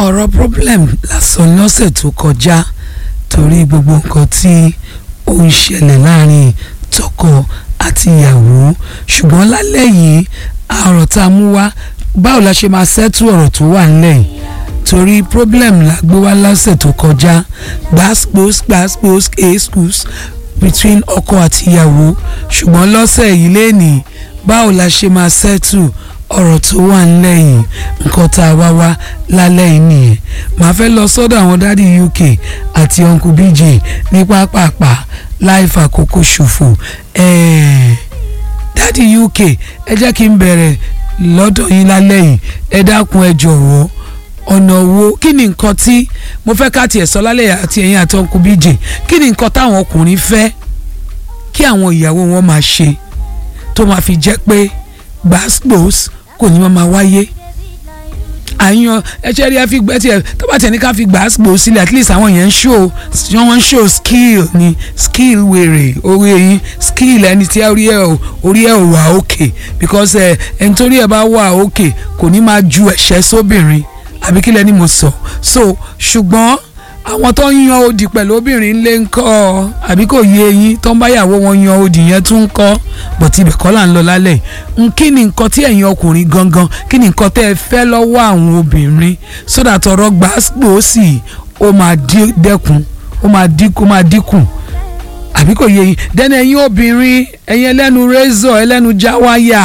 ọ̀rọ̀ problem lásán lọ́sẹ̀ tó kọjá torí gbogbo nǹkan tí ó ń ṣẹlẹ̀ láàrin tọkọ àti ìyàwó ṣùgbọ́n lálẹ́ yìí ọ̀rọ̀ tá a mú wá báwo la ṣe máa ṣẹ́tù ọ̀rọ̀ tó wà ńlẹ̀ yìí torí problem la gbé wá lọ́sẹ̀ tó kọjá gbàsgbòs gbàsgbòs èsùs between ọkọ àti ìyàwó ṣùgbọ́n lọ́sẹ̀ yìí lẹ́nìí báwo la ṣe máa ṣẹ́tù ọ̀rọ̀ tó wà ńlẹ̀ yìí nǹkan tá a wá wá lálẹ́ yìí nìyẹn màá fẹ́ lọ sọ́dọ̀ àwọn dádì UK àti uncle BJ ní pápápá láì fàkókò ṣòfò ẹ̀ẹ́ dádì UK ẹ jẹ́ kí n bẹ̀rẹ̀ lọ́dọ̀ yín lálẹ́ yìí ẹ dákun ẹ jọ̀wọ́ ọ̀nà wo kí ni nǹkan tí mo fẹ́ ká tiẹ̀ sọ lálẹ́ yìí àti ẹ̀yin àti uncle BJ kí ni nǹkan táwọn ọkùnrin fẹ́ kí àwọn ìyàwó wọn máa ṣe tó máa fi jẹ́ pé gbàsgbòs kò ní máa wáyé àyàn ẹṣẹ rí ẹ fi gbẹ tiẹ tó bá tiẹ̀ ní ká fi gbàsgbò sílẹ̀ at least àwọn yẹn ń show wọ́n ń show skill ni skill wèrè orí ẹyin skill ẹni tí orí ẹ orí ẹ ò wà òkè because ẹ ẹni torí ẹ bá wà òkè kò ní máa ju ẹ̀ṣẹ́ sóbìnrin àbí kí lẹ́ni mo sọ so ṣùgbọ́n àwọn tó ń yan odi pẹ̀lú obìnrin lé ń kọ́ àbí kò yé eyín tó ń báyàwó wọn yan odi yẹn tún ń kọ́ bọ̀tí ibẹ̀ kọ́ là ń lọ lálẹ́ n kí ni nǹkan tí ẹ̀yin ọkùnrin gangan kí ni nǹkan tẹ́ ẹ fẹ́ lọ́wọ́ àwọn obìnrin sódà tọrọ gbàgbọ́sì ó máa dẹ́kun ó máa dínkù ó máa dínkù àbí kò yé eyín dẹ́nu ẹ̀yin obìnrin ẹ̀yin ẹlẹ́nu rẹ́zọ̀ ẹlẹ́nu jáwáyà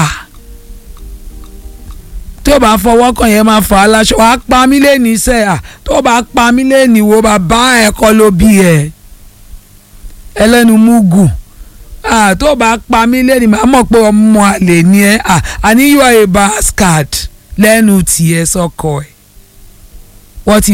tó o bá fọwọ́ kàn yẹn máa fà á láṣọ wàá pa mí lẹ́ni iṣẹ́ à tó o bá pa mí lẹ́ni wo bàbá ẹ̀ kọ́ ló bí ẹ̀ ẹlẹ́nu múgù à tó o bá pa mí lẹ́ni màá mọ̀ pé ọmọ àlè ni ẹ́ à àní you are a bastard lẹ́nu tiẹ̀ sọ́kọ ẹ̀ what is